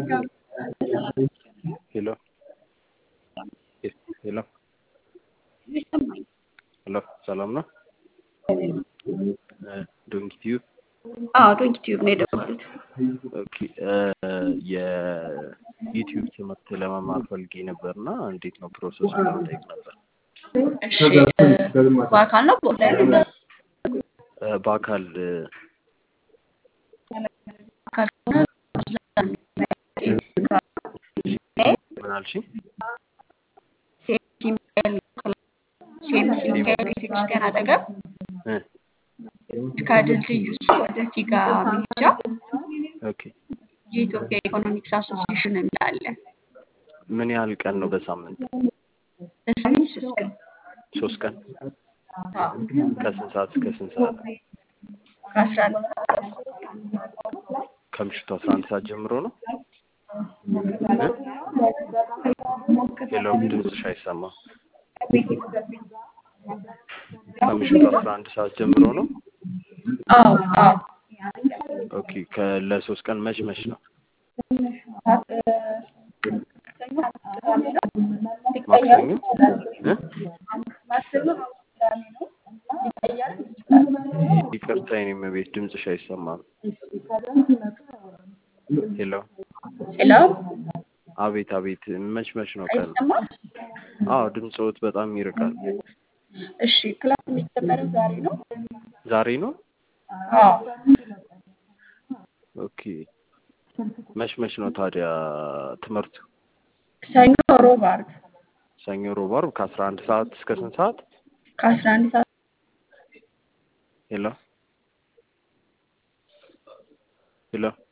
ሄሎ ሄሎ ሄሎ ሰላም ነው? ዶንኪ ቲዩብ አዎ ዶንኪ ቲዩብ ነው የደወሉት። ኦኬ የዩቲዩብ ትምህርት ለመማር ፈልጌ ነበር እና እንዴት ነው ፕሮሰሱ ለመጠየቅ ነበር። እሺ በአካል ነው በኦንላይን ነው? እ፣ በአካል እ፣ በአካል ከሆነ ምን አልሽኝ? ሴምሲ ሚካኤል ሴምሲ ሚካኤል ቤተክርስቲያን አጠገብ እ፣ ከድልድዩ እሱ ወደ ፊጋ መሄጃ ኦኬ የኢትዮጵያ ኢኮኖሚክስ አሶሲዬሽን የሚል አለ። ምን ያህል ቀን ነው በሳምንት? በሳምንት ሶስት ቀን ሶስት ቀን አዎ፣ ከስንት ሰዓት እስከ ስንት ሰዓት? ከአስራ አንድ ከምሽቱ አስራ አንድ ሰዓት ጀምሮ ነው? ሄሎ ድምፅሽ አይሰማም። ከምሽቱ አስራ አንድ ሰዓት ጀምሮ ነው? አዎ አዎ ኦኬ ከለሶስት ቀን መች መች ነው? ማክሰኞ እ? ይቅርታ የኔም ቤት ድምፅሽ አይሰማም። ሄሎ ሄሎ አቤት አቤት መች መች ነው ቀን? አይሰማም? አዎ ድምፅዎት በጣም ይርቃል። እሺ ክላስ የሚጀመረው ዛሬ ነው? ዛሬ ነው? አዎ ኦኬ መች መች ነው ታዲያ ትምህርቱ? ሰኞ፣ ሮብ፣ ዓርብ ሰኞ፣ ሮብ፣ ዓርብ ከአስራ አንድ ሰዓት እስከ ስንት ሰዓት? ከአስራ አንድ ሰዓት ሄሎ ሄሎ